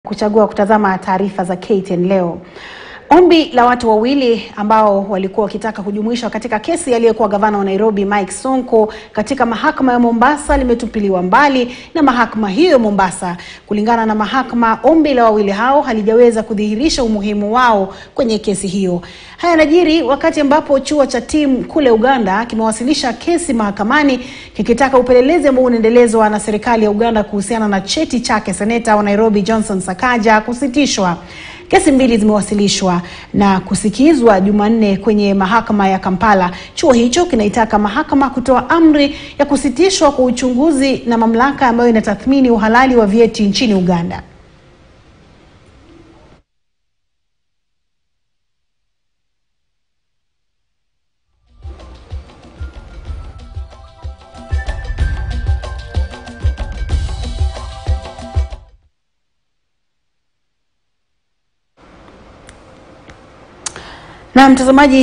kuchagua kutazama taarifa za KTN leo. Ombi la watu wawili ambao walikuwa wakitaka kujumuishwa katika kesi aliyekuwa gavana wa Nairobi Mike Sonko katika mahakama ya Mombasa limetupiliwa mbali na mahakama hiyo Mombasa. Kulingana na mahakama, ombi la wawili hao halijaweza kudhihirisha umuhimu wao kwenye kesi hiyo. Haya yanajiri wakati ambapo chuo cha TIM kule Uganda kimewasilisha kesi mahakamani kikitaka upelelezi ambao unaendelezwa na serikali ya Uganda kuhusiana na cheti chake seneta wa Nairobi Johnson Sakaja kusitishwa. Kesi mbili zimewasilishwa na kusikizwa Jumanne kwenye mahakama ya Kampala. Chuo hicho kinaitaka mahakama kutoa amri ya kusitishwa kwa uchunguzi na mamlaka ambayo inatathmini uhalali wa vyeti nchini Uganda. Na mtazamaji